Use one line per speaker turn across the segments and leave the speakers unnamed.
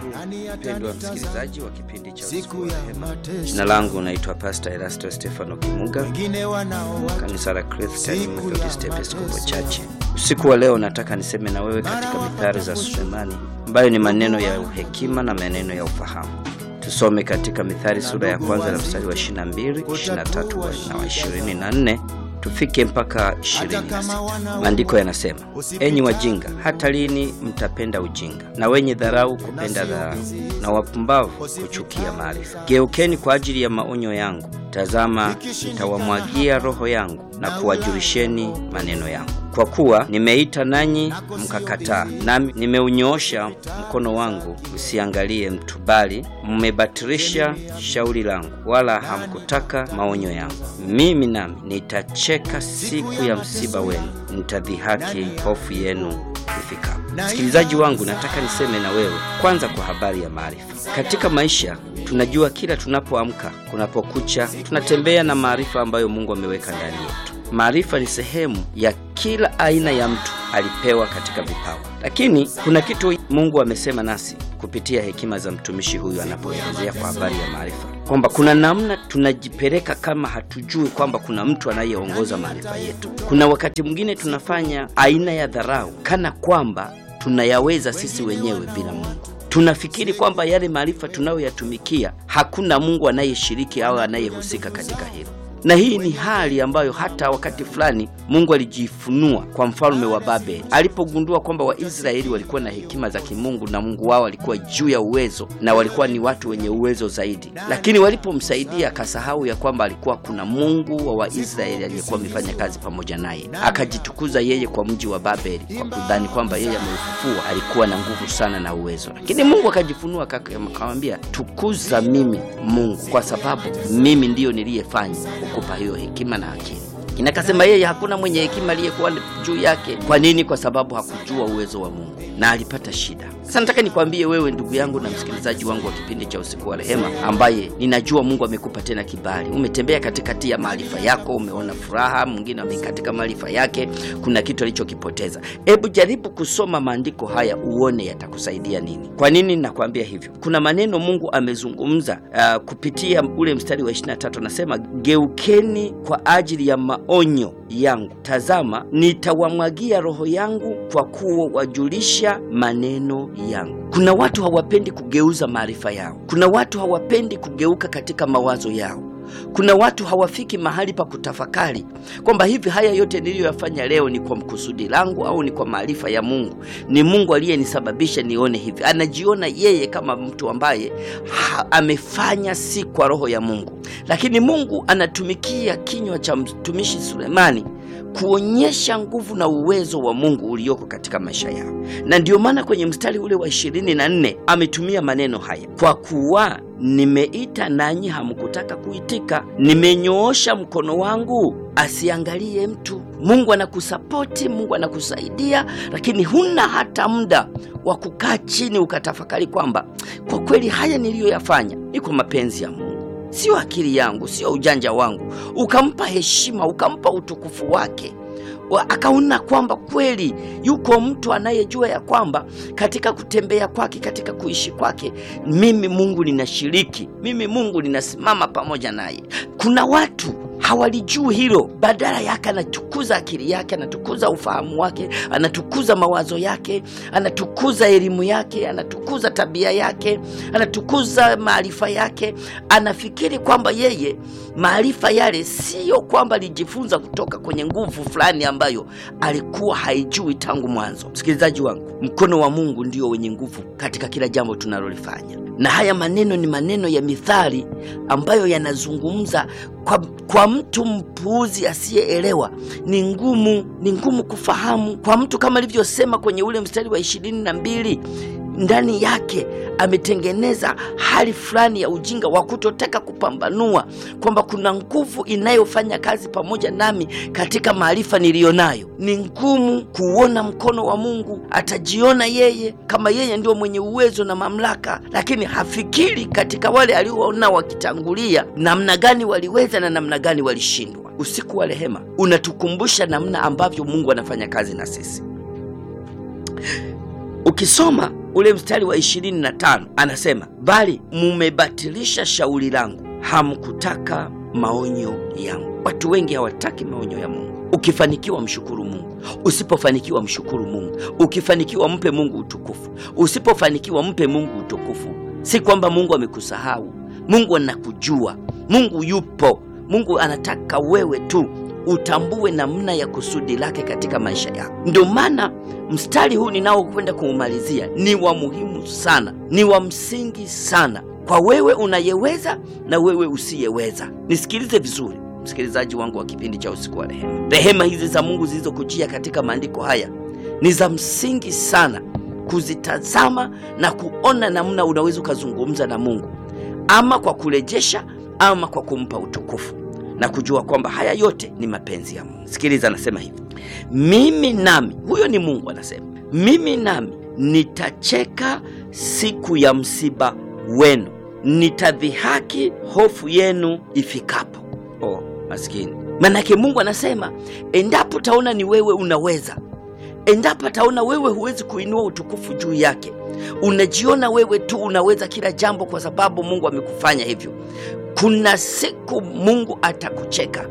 Mpendwa msikilizaji wa kipindi cha Usiku
siku
wa
ya
Rehema,
mateso,
jina langu naitwa Pastor Erasto Stefano Kimuga,
wengine wanaoa
kanisa la Christian
Siku ya
Methodist Episcopal
mateso.
Church. Usiku wa leo nataka niseme na wewe katika mithali za Sulemani, ambayo ni maneno ya hekima na maneno ya ufahamu. Tusome katika Mithali sura ya kwanza na mstari wa 22, 23 na wa 24 tufike mpaka 26. Maandiko yanasema, enyi wajinga, hata lini mtapenda ujinga, na wenye dharau kupenda dharau, na wapumbavu kuchukia maarifa? Geukeni kwa ajili ya maonyo yangu, tazama, nitawamwagia roho yangu na kuwajulisheni maneno yangu. Kwa kuwa nimeita nanyi mkakataa, nami nimeunyoosha mkono wangu msiangalie mtu, bali mmebatilisha shauri langu, wala hamkutaka maonyo yangu. Mimi nami nitacheka siku ya msiba wenu, nitadhihaki hofu yenu ifikapo. Msikilizaji wangu, nataka niseme na wewe kwanza kwa habari ya maarifa. Katika maisha tunajua kila tunapoamka, kunapokucha, tunatembea na maarifa ambayo Mungu ameweka ndani yetu. Maarifa ni sehemu ya kila aina ya mtu alipewa katika vipawa, lakini kuna kitu Mungu amesema nasi kupitia hekima za mtumishi huyu anapoelezea kwa habari ya maarifa, kwamba kuna namna tunajipeleka kama hatujui kwamba kuna mtu anayeongoza maarifa yetu. Kuna wakati mwingine tunafanya aina ya dharau kana kwamba tunayaweza sisi wenyewe bila Mungu. Tunafikiri kwamba yale maarifa tunayoyatumikia hakuna Mungu anayeshiriki au anayehusika katika hilo na hii ni hali ambayo hata wakati fulani Mungu alijifunua kwa mfalme wa Babeli alipogundua kwamba Waisraeli walikuwa na hekima za kimungu na Mungu wao alikuwa juu ya uwezo na walikuwa ni watu wenye uwezo zaidi, lakini walipomsaidia akasahau ya kwamba alikuwa kuna Mungu wa Waisraeli aliyekuwa amefanya kazi pamoja naye, akajitukuza yeye kwa mji wa Babeli kwa kudhani kwamba yeye ameufufua, alikuwa na nguvu sana na uwezo. Lakini Mungu akajifunua akamwambia, tukuza mimi Mungu, kwa sababu mimi ndiyo niliyefanya kupa hiyo hekima na akili. Inakasema yeye hakuna mwenye hekima aliyekuwa juu yake. Kwa nini? Kwa sababu hakujua uwezo wa Mungu na alipata shida. Sasa nataka nikwambie wewe ndugu yangu na msikilizaji wangu wa kipindi cha usiku wa rehema, ambaye ninajua Mungu amekupa tena kibali. Umetembea katikati ya maarifa yako, umeona furaha, mwingine amekatika maarifa yake, kuna kitu alichokipoteza. Hebu jaribu kusoma maandiko haya uone yatakusaidia nini. Kwa nini nakwambia hivyo? Kuna maneno Mungu amezungumza uh, kupitia ule mstari wa 23 anasema, geukeni kwa ajili ya maonyo yangu, tazama nitawamwagia roho yangu kwa kuwa wajulisha maneno yangu. Kuna watu hawapendi kugeuza maarifa yao. Kuna watu hawapendi kugeuka katika mawazo yao. Kuna watu hawafiki mahali pa kutafakari kwamba hivi haya yote niliyoyafanya leo ni kwa mkusudi langu au ni kwa maarifa ya Mungu? Ni Mungu aliyenisababisha nione hivi. Anajiona yeye kama mtu ambaye ha, amefanya si kwa roho ya Mungu, lakini Mungu anatumikia kinywa cha mtumishi Sulemani kuonyesha nguvu na uwezo wa Mungu ulioko katika maisha yao, na ndiyo maana kwenye mstari ule wa ishirini na nne ametumia maneno haya, kwa kuwa nimeita nanyi hamkutaka kuitika, nimenyoosha mkono wangu asiangalie mtu. Mungu anakusapoti, Mungu anakusaidia, lakini huna hata muda wa kukaa chini ukatafakari kwamba kwa kweli haya niliyoyafanya ni kwa mapenzi ya Mungu sio akili yangu, sio ujanja wangu. Ukampa heshima, ukampa utukufu wake, akaona kwamba kweli yuko mtu anayejua ya kwamba katika kutembea kwake, katika kuishi kwake, mimi Mungu ninashiriki, mimi Mungu ninasimama pamoja naye. Kuna watu hawalijui hilo, badala yake anatukuza akili yake, anatukuza ufahamu wake, anatukuza mawazo yake, anatukuza elimu yake, anatukuza tabia yake, anatukuza maarifa yake. Anafikiri kwamba yeye maarifa yale siyo kwamba alijifunza kutoka kwenye nguvu fulani ambayo alikuwa haijui tangu mwanzo. Msikilizaji wangu, mkono wa Mungu ndio wenye nguvu katika kila jambo tunalolifanya, na haya maneno ni maneno ya mithali ambayo yanazungumza kwa, kwa mtu mpuuzi asiyeelewa ni ngumu, ni ngumu kufahamu. Kwa mtu kama alivyosema kwenye ule mstari wa ishirini na mbili ndani yake ametengeneza hali fulani ya ujinga wa kutotaka kupambanua kwamba kuna nguvu inayofanya kazi pamoja nami katika maarifa niliyonayo. Ni ngumu kuona mkono wa Mungu. Atajiona yeye kama yeye ndio mwenye uwezo na mamlaka, lakini hafikiri katika wale alioona wakitangulia, namna gani waliweza na namna gani walishindwa. Usiku wa rehema unatukumbusha namna ambavyo Mungu anafanya kazi na sisi. Ukisoma ule mstari wa ishirini na tano anasema, bali mumebatilisha shauri langu, hamkutaka maonyo yangu. Watu wengi hawataki maonyo ya Mungu. Ukifanikiwa mshukuru Mungu, usipofanikiwa mshukuru Mungu. Ukifanikiwa mpe Mungu utukufu, usipofanikiwa mpe Mungu utukufu. Si kwamba Mungu amekusahau. Mungu anakujua, Mungu yupo. Mungu anataka wewe tu utambue namna ya kusudi lake katika maisha yako. Ndio maana mstari huu ninaokwenda kuumalizia ni wa muhimu sana, ni wa msingi sana kwa wewe unayeweza na wewe usiyeweza. Nisikilize vizuri, msikilizaji wangu wa kipindi cha usiku wa rehema. Rehema hizi za Mungu zilizokujia katika maandiko haya ni za msingi sana kuzitazama na kuona namna unaweza ukazungumza na Mungu, ama kwa kurejesha ama kwa kumpa utukufu na kujua kwamba haya yote ni mapenzi ya Mungu. Sikiliza, anasema hivi, mimi nami, huyo ni Mungu anasema, mimi nami nitacheka siku ya msiba wenu, nitadhihaki hofu yenu ifikapo. Oh, maskini. Manake Mungu anasema endapo taona ni wewe unaweza, endapo taona wewe huwezi kuinua utukufu juu yake, unajiona wewe tu unaweza kila jambo kwa sababu Mungu amekufanya hivyo, kuna siku Mungu atakucheka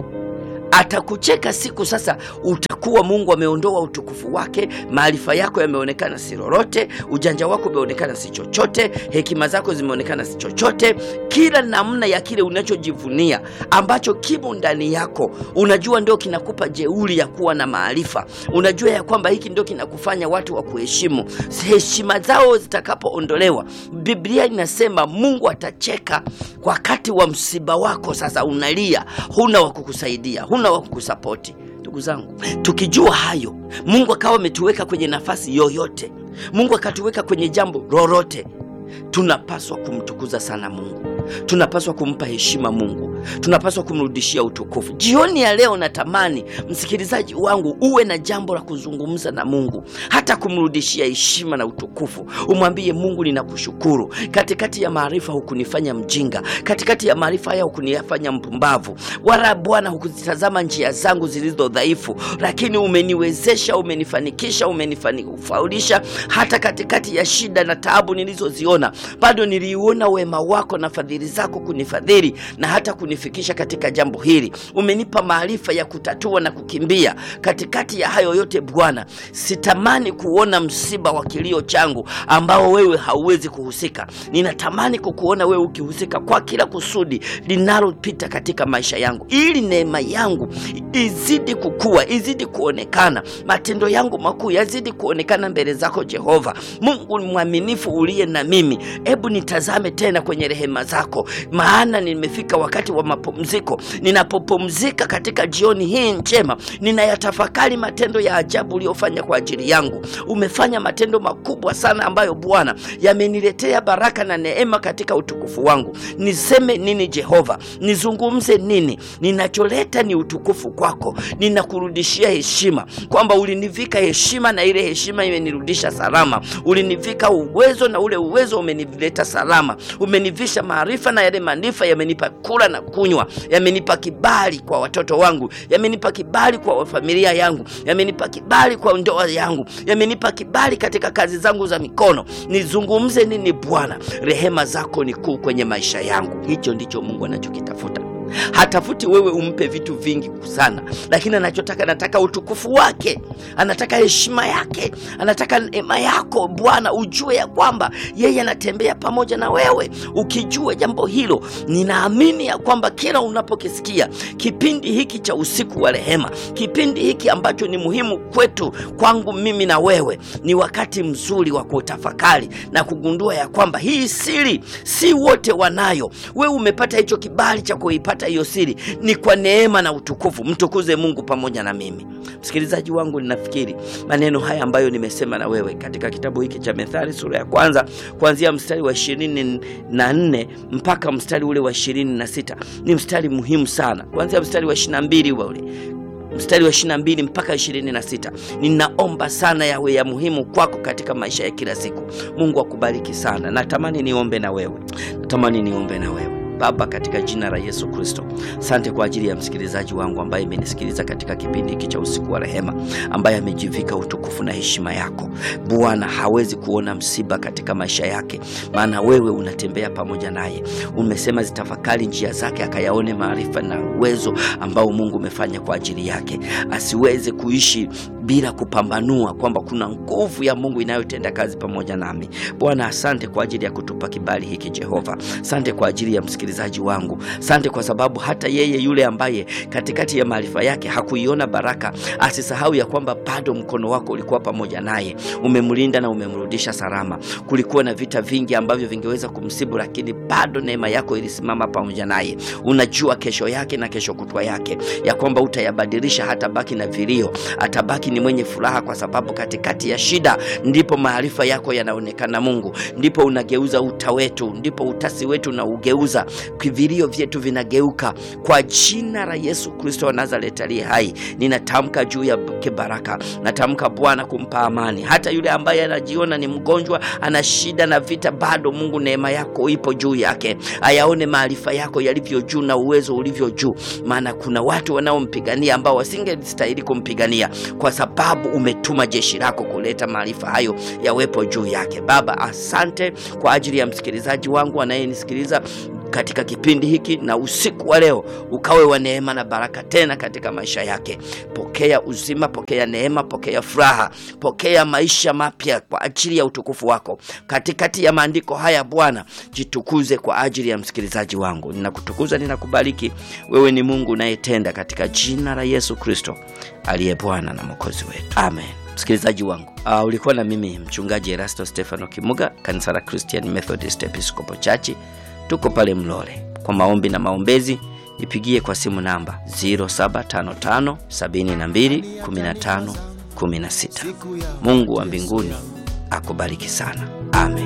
atakucheka siku sasa utakuwa Mungu ameondoa utukufu wake, maarifa yako yameonekana si lolote, ujanja wako umeonekana si chochote, hekima zako zimeonekana si chochote. Kila namna ya kile unachojivunia ambacho kimo ndani yako, unajua ndio kinakupa jeuri ya kuwa na maarifa, unajua ya kwamba hiki ndio kinakufanya watu wa kuheshimu. Heshima zao zitakapoondolewa, Biblia inasema Mungu atacheka wakati wa msiba wako. Sasa unalia, huna wa kukusaidia, huna wa kukusapoti. Ndugu zangu, tukijua hayo, Mungu akawa ametuweka kwenye nafasi yoyote, Mungu akatuweka kwenye jambo lolote, tunapaswa kumtukuza sana Mungu, tunapaswa kumpa heshima Mungu, tunapaswa kumrudishia utukufu. Jioni ya leo, natamani msikilizaji wangu uwe na jambo la kuzungumza na Mungu, hata kumrudishia heshima na utukufu. Umwambie Mungu, ninakushukuru, katikati ya maarifa hukunifanya mjinga, katikati ya maarifa haya hukunifanya mpumbavu, wala Bwana hukuzitazama njia zangu zilizo dhaifu, lakini umeniwezesha, umenifanikisha, umenifaulisha. Hata katikati ya shida na taabu nilizoziona, bado niliuona wema wako na fadhili zako kunifadhili na hata kunifikisha katika jambo hili. Umenipa maarifa ya kutatua na kukimbia katikati ya hayo yote. Bwana, sitamani kuona msiba wa kilio changu ambao wewe hauwezi kuhusika. Ninatamani kukuona wewe ukihusika kwa kila kusudi linalopita katika maisha yangu, ili neema yangu izidi kukua, izidi kuonekana, matendo yangu makuu yazidi kuonekana mbele zako Jehova Mungu mwaminifu uliye na mimi. Hebu nitazame tena kwenye rehema zako, maana nimefika wakati wa mapumziko. Ninapopumzika katika jioni hii njema, ninayatafakari matendo ya ajabu uliyofanya kwa ajili yangu. Umefanya matendo makubwa sana ambayo Bwana yameniletea baraka na neema katika utukufu wangu. Niseme nini Jehova? Nizungumze nini? Ninacholeta ni utukufu kwako. Ninakurudishia heshima kwamba ulinivika heshima na ile heshima imenirudisha salama. Ulinivika uwezo na ule uwezo umenileta salama. Umenivisha maarifa na yale maarifa yamenipa kula na kunywa, yamenipa kibali kwa watoto wangu, yamenipa kibali kwa familia yangu, yamenipa kibali kwa ndoa yangu, yamenipa kibali katika kazi zangu za mikono. Nizungumze nini Bwana? Rehema zako ni kuu kwenye maisha yangu. Hicho ndicho Mungu anachokitafuta. Hatafuti wewe umpe vitu vingi sana, lakini anachotaka, anataka utukufu wake, anataka heshima yake, anataka neema yako. Bwana, ujue ya kwamba yeye anatembea pamoja na wewe. Ukijua jambo hilo, ninaamini ya kwamba kila unapokisikia kipindi hiki cha usiku wa rehema, kipindi hiki ambacho ni muhimu kwetu, kwangu mimi na wewe, ni wakati mzuri wa kutafakari na kugundua ya kwamba hii siri si wote wanayo. Wewe umepata hicho kibali cha kuipata hiyo siri ni kwa neema na utukufu. Mtukuze Mungu pamoja na mimi. Msikilizaji wangu, ninafikiri maneno haya ambayo nimesema na wewe katika kitabu hiki cha Methali sura ya kwanza kuanzia mstari wa ishirini na nne mpaka mstari ule wa ishirini na sita ni mstari muhimu sana, kuanzia mstari wa ishirini na mbili ule mstari wa 22 mpaka 26. Ninaomba sana yawe ya muhimu kwako katika maisha ya kila siku. Mungu akubariki sana. Natamani niombe na wewe, natamani niombe na wewe. Baba, katika jina la Yesu Kristo, asante kwa ajili ya msikilizaji wangu ambaye imenisikiliza katika kipindi hiki cha usiku wa rehema, ambaye amejivika utukufu na heshima yako Bwana. Hawezi kuona msiba katika maisha yake, maana wewe unatembea pamoja naye. Umesema zitafakari njia zake, akayaone maarifa na uwezo ambao Mungu umefanya kwa ajili yake, asiweze kuishi bila kupambanua kwamba kuna nguvu ya Mungu inayotenda kazi pamoja nami. Bwana, asante kwa ajili ya kutupa kibali hiki Jehova. Asante kwa ajili ya msikilizaji wangu, asante kwa sababu hata yeye yule ambaye katikati ya maarifa yake hakuiona baraka, asisahau ya kwamba bado mkono wako ulikuwa pamoja naye, umemlinda na umemrudisha salama. Kulikuwa na vita vingi ambavyo vingeweza kumsibu, lakini bado neema yako ilisimama pamoja naye. Unajua kesho yake na kesho kutwa yake, ya kwamba utayabadilisha, hatabaki na vilio, atabaki ni mwenye furaha, kwa sababu katikati ya shida ndipo maarifa yako yanaonekana. Mungu, ndipo unageuza uta wetu, ndipo utasi wetu na ugeuza, vilio vyetu vinageuka. Kwa jina la Yesu Kristo wa Nazareti aliye hai, ninatamka juu ya baraka, natamka Bwana kumpa amani, hata yule ambaye anajiona ni mgonjwa, ana shida na vita, bado Mungu neema yako ipo juu yake, ayaone maarifa yako yalivyo juu na uwezo ulivyo juu, maana kuna watu wanaompigania ambao wasingestahili kumpigania kwa sababu umetuma jeshi lako kuleta maarifa hayo yawepo juu yake. Baba, asante kwa ajili ya msikilizaji wangu anayenisikiliza katika kipindi hiki na usiku wa leo ukawe wa neema na baraka tena katika maisha yake. Pokea uzima, pokea neema, pokea furaha, pokea maisha mapya kwa ajili ya utukufu wako. Katikati ya maandiko haya Bwana, jitukuze kwa ajili ya msikilizaji wangu. Ninakutukuza, ninakubariki. Wewe ni Mungu unayetenda, katika jina la Yesu Kristo aliye Bwana na Mwokozi wetu, amen. Msikilizaji wangu uh, ulikuwa na mimi mchungaji Erasto Stefano Kimuga, kanisa la Christian Methodist Episcopal Church tuko pale Mlole. Kwa maombi na maombezi nipigie kwa simu namba 0755 72 15 16. Mungu wa mbinguni akubariki sana, amen.